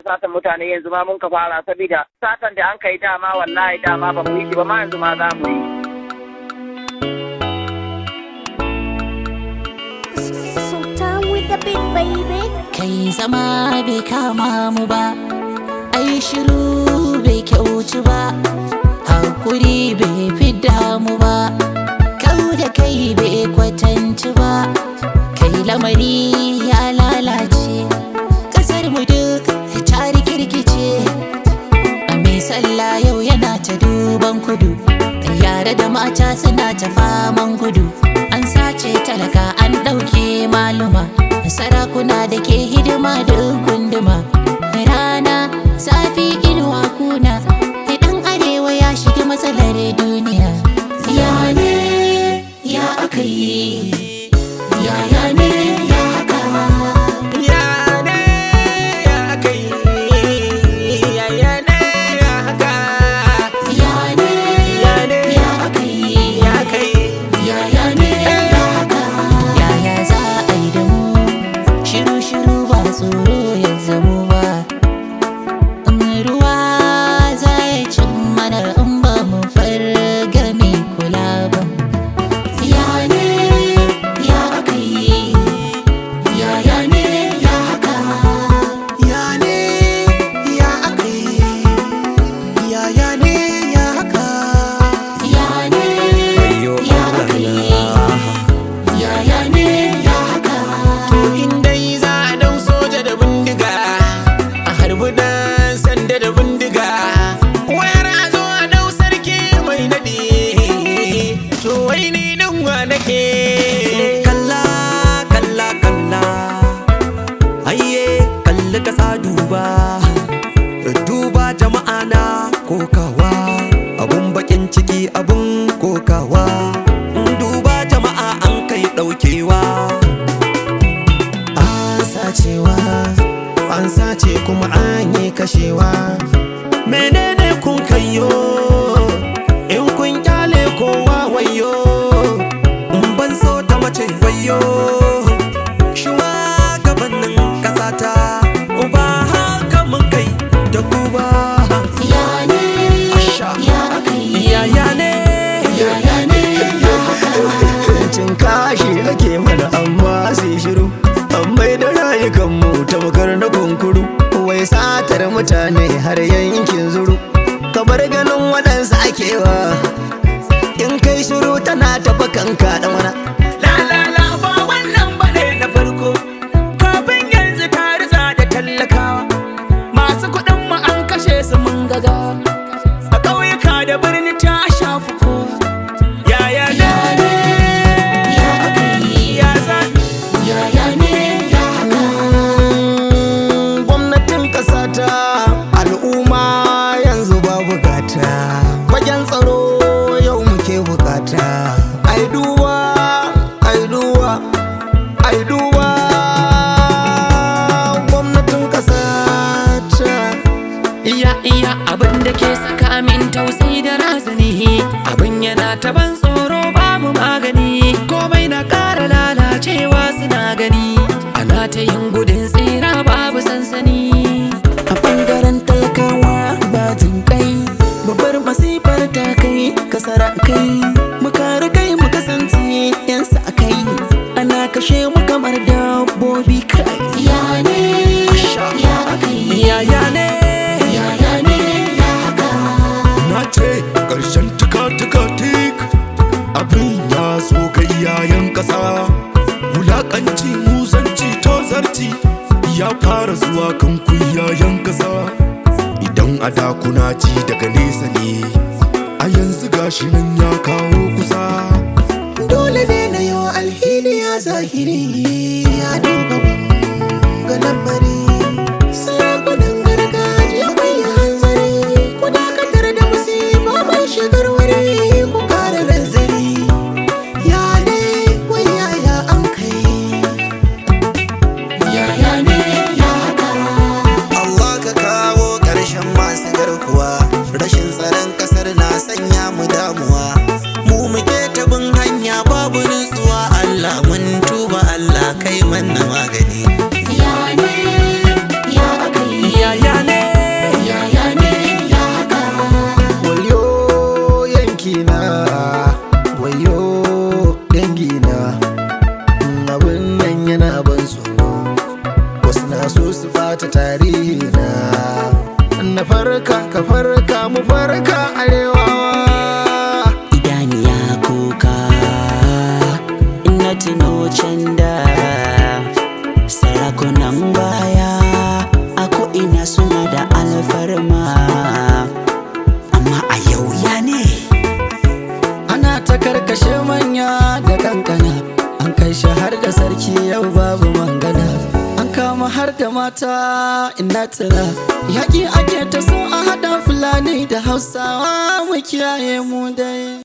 satan mutane yanzu ma mun ka fara saboda satan da an kai dama wallahi dama ba mu yi shi ba ma yanzu ma za mu yi. So down with the big baby. kai zama bai kama mu ba ai shiru bai kyautu ba hakuri bai fidda mu ba kau da kai bai kwatanci ba kai lamari ya lalace kasar mu duk ta rikirkice a mai sallah yau yana ta duban kudu yare da mata suna ta faman gudu an sace talaka an ɗauke maluma sarakuna da ke hidima da gunduma rana zafi inuwa kuna idan arewa ya shiga matsalar duniya ya ne ya aka yi ya ya ne ya haka Yane ya kai, yayane ya haka, ya ne yane ya aka yi ya kai. Yaya ne ya haka? Yaya za a yi da mu? Shiru-shiru ba tsoro ya zamo ba. In ruwa za ya cin mana in ba mu farga mai kula ba. Ya ne ya aka yi? Yaya ne ya haka? Yane ya aka yi, yaya ne ya haka. Ya ne Wayyo ya aka yi? Yaya ne ya haka? To in dai za a dau soja da bindiga, a harbi dan sanda da bindiga. Wayar a zo a dau sarki mai nadi, to wai ni nan wa nake. kalla kalla kalla ayye kalli kasa duba duba jama'a na kokawa abun bakin ciki abun kokawa duba jama'a an kai daukewa An sacewa, an sace kuma an yi kashewa. menene kun kayo In kun kyale kowa wayo, in ban so ta mace wayo shugabannin kasata ba haka mun kai da ku ba Ya ne Asha. ya aka yi? yaya ne Yaya ne ya haka? cin kashi ake mana amma sai shiru an mai da rayukanmu ta makar na kunkuru wai satar mutane har yankin zuru kamar ganin waɗansu akewa in kai shiru tana taɓa kanka da mana la la la ba wannan bane na farko. Kafin yanzu ta riza da tallakawa, masu kuɗin mu an kashe su mun gaga. A ƙauyuka da birni ta shafi kowa. Yaya ne? Ya aka yi? Ya zan Yaya ne ya haka? gwamnatin ƙasa ta al'umma yanzu ba bukata fagen tsaro yau muke bukata ai duba ai duba ai duba gwamnatin ƙasa ta Iya iya abin da ke saka min tausayi da razani Abin yana ta ban tsoro babu magani Komai na ƙara lalacewa suna gani Ana ta yin gudun tsira babu sansani a bangaren talakawa ba jin kai babbar masifar ta kai kasara kai mu kare kai mu kasance yan sa kai ana kashe mu kamar dabbobi kai Ya ne ya aka yi? yaya ne Yaya ne ya haka? na ce ƙarshen tuka-tuka tik abin ya zo ga iyayen ƙasa wulaƙanci muzanci tozarci ya fara zuwa kan ku iyayen ƙasa idan a da kuna ji daga nesa ne a yanzu gashi nan ya kawo kusa dole ne na yau alhini ya zahiri ya duba ga lambari sarakunan gargajiya mai hanzari ku dakatar da musiba mai shigar wuri ku kara nazari ya ne wai yaya an kai Yaya ne ya haka? Allah ka kawo ƙarshen masu garkuwa rashin tsaron ƙasar na sanya mu damuwa mu muke tabin hanya babu nutsuwa Allah mun tuba Allah kai manna magani Ya ne ya aka yi? yaya so su bata tarihi na na farka ka farka mu farka arewa idaniya kuka ina tuno can da sarakunan baya a ko'ina suna da alfarma amma a yau ya ne ana ta karkashe manya da kankana an kai shi har da sarki yau babu mangana an kama har da mata ina tuna yaƙi ake ta so a haɗa fulani da hausawa mu kiyaye mu dai